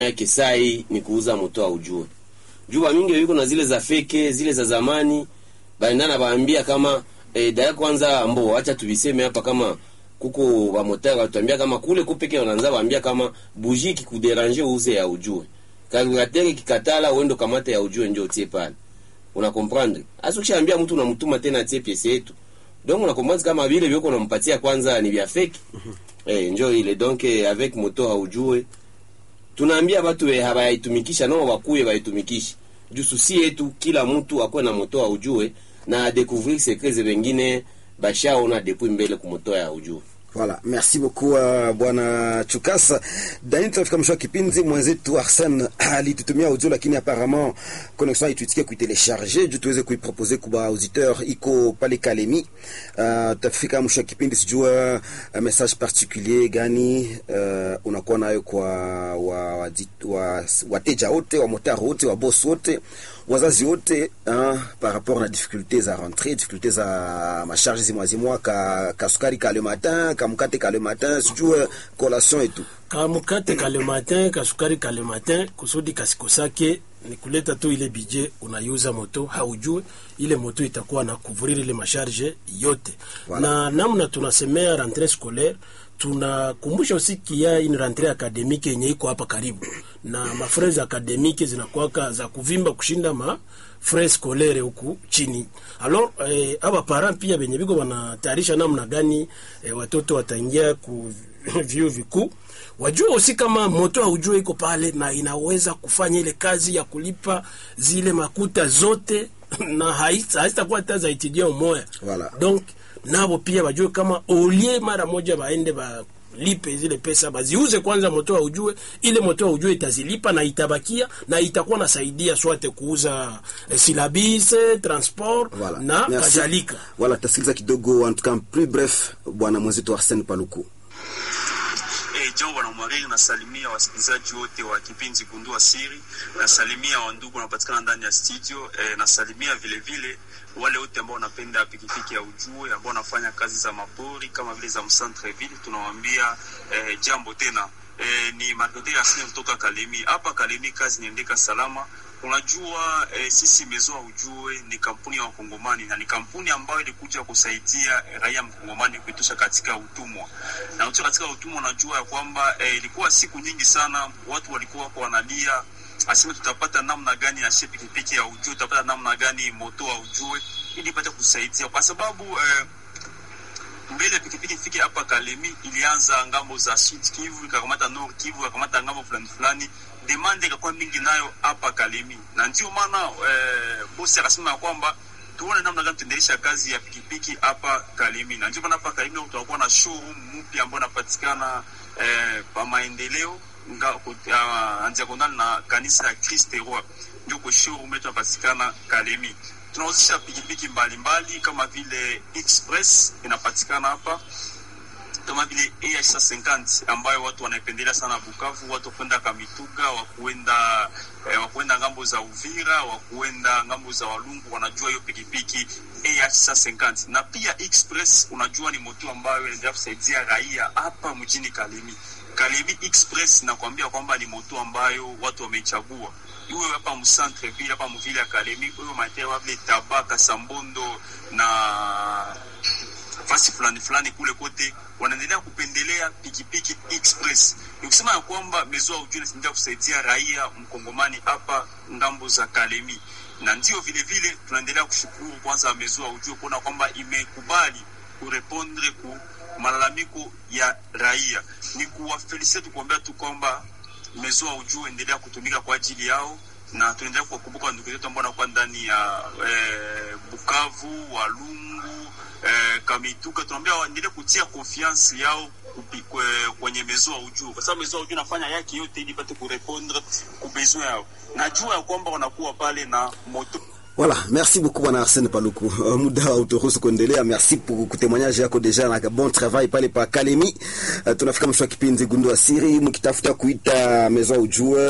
yake sai ni kuuza moto aujue juba mingi yuko na zile za feke zile za zamani baendana baambia kama eh, daya kwanza mbo acha tuviseme hapa kama kuko bamotari watambia kama kule kupeke wanaanza baambia kama buji kikuderanje uuze ya ujue kalkulatere kikatala uendo kamata ya ujue njo utie pale una comprendre hasa ukishaambia mtu unamtuma tena atie pesa yetu donc una comprendre kama vile vyoko unampatia kwanza ni vya fake eh njo ile donc eh, avec moto haujue tunaambia batu we habayaitumikisha nao wakuye baitumikishe juu susi yetu kila mtu akwe na moto aujue na découvrir secret ze wengine bashaona depuis mbele kumoto ya ujue Voilà, merci beaucoup uh, bwana Chukasa. Dani, tunafika mwisho wa kipindi. Mwenzetu Arsene alitutumia audio, lakini apparemment connexion haituitikia kuitelecharge juu tuweze kuipropose kwa auditeur iko pale Kalemi. Uh, tutafika mwisho wa kipindi, sijua uh, message particulier gani uh, unakuwa nayo kwa wa, wa, wa, wateja wote wa motari wote wa boss wote wazazi wote hein, par rapport na difficulté za rentrée difficulté za macharge zimwa zimwa ka, ka sukari ka le matin ka mkate ka le matin sijue collation et tout kamukate ka le matin kasukari ka le matin kusudi kasikosake ni kuleta tu ile bije unaiuza moto haujue ile moto itakuwa na couvrir ile masharge yote Voilà. na namna tunasemea rentrée scolaire tunakumbusha aussi kia une rentrée académique yenye iko hapa karibu na mafrais académique zinakuwaka za kuvimba kushinda ma frais scolaire huku chini alors eh, aba parents pia benye biko wanatayarisha namna gani eh, watoto wataingia ku vyuo vikuu wajue usi kama moto haujue iko pale na inaweza kufanya ile kazi ya kulipa zile makuta zote na haita- hazitakuwa hata za itidia umoya Voilà. donc nabo pia wajue kama olie mara moja baende balipe zile pesa baziuze kwanza moto aujue ile moto aujue itazilipa na itabakia na itakuwa nasaidia swate kuuza eh, silabise transport voilà. na Merci. kadhalika Voilà, tasikiliza kidogo en tout cas plus bref bwana mwenzetu Arsene Paluku Eh, jambo bwana Mwariri, nasalimia wasikilizaji wote wa kipindi Gundua Siri, nasalimia wandugu wanapatikana ndani ya studio eh, nasalimia vile vile wale wote ambao wanapenda pikipiki ya ujue ambao wanafanya kazi za mapori kama vile za mcentreville, tunawaambia eh, jambo tena. Eh, ni Marketing Asini kutoka Kalemi. Hapa Kalemi kazi inaendeka salama. Unajua eh, sisi Mezoa Ujue ni kampuni ya Wakongomani na ni kampuni ambayo ilikuja kusaidia raia mkongomani kuitosha katika utumwa na ukiwa katika utumwa unajua ya kwamba eh, ilikuwa siku nyingi sana watu walikuwa wako wanalia aseme tutapata namna gani ya shepi pikipiki ya ujue tutapata namna gani moto wa ujue ili ipate kusaidia kwa sababu eh, mbele pikipiki ifike hapa Kalemi ilianza ngambo za Sud Kivu ikakamata Nord Kivu ikakamata ngambo fulani fulani, demande ikakuwa mingi nayo hapa Kalemi, na ndio maana eh, bosi akasema ya kwamba tuone namna gani tuendelesha kazi ya pikipiki hapa Kalemi, na ndio maana hapa Kalemi leo tutakuwa na showroom mpya ambayo inapatikana eh, pa maendeleo nga uh, andiagonal na kanisa ya Christ Roi, ndio kwa showroom yetu inapatikana Kalemi tunahusisha pikipiki mbalimbali kama vile Express inapatikana hapa, kama vile AH50 ambayo watu wanaipendelea sana Bukavu, watu wakwenda Kamituga, wakuenda eh, wakuenda ngambo za Uvira, wakuenda ngambo za Walungu, wanajua hiyo pikipiki AH50. Na pia Express, unajua ni moto ambayo inaendelea kusaidia raia hapa mjini Kalemi. Kalemi Express nakwambia kwamba ni moto ambayo watu wameichagua iwe hapa mcentre ville hapa mvile ya Kalemi, iwe materia vile Tabaka, Sambondo na fasi fulani fulani kule kote wanaendelea kupendelea pikipiki express. Ni kusema ya kwamba mezo ujue inaendelea kusaidia raia mkongomani hapa ngambo za Kalemi, na ndio vile vile tunaendelea kushukuru kwanza mezo ujue kuona kwamba imekubali kurepondre ku malalamiko ya raia. Ni kuwafelisite tukuambia tu kwamba mezoa ujue endelea kutumika kwa ajili yao na tunaendelea kuwakumbuka ndugu zetu ambao wanakuwa ndani ya eh, Bukavu, Walungu, eh, Kamituga. Tunaambia waendelee kutia confiance yao kupi- kwe- kwenye mezoa ujue, kwa sababu mezoa ujue nafanya yake yote ili ipate kurepondre kubezo yao. Najua ya kwamba wanakuwa pale na moto Voilà, merci beaucoup bwana Arsene Paluku. Uh, muda uturuhusu kuendelea. Merci pour kutemwanyaje yako deja na bon travail pale pa Kalemi. Uh, tunafika mwisho wa kipindi Gundua Siri, mkitafuta kuita Maison Ujue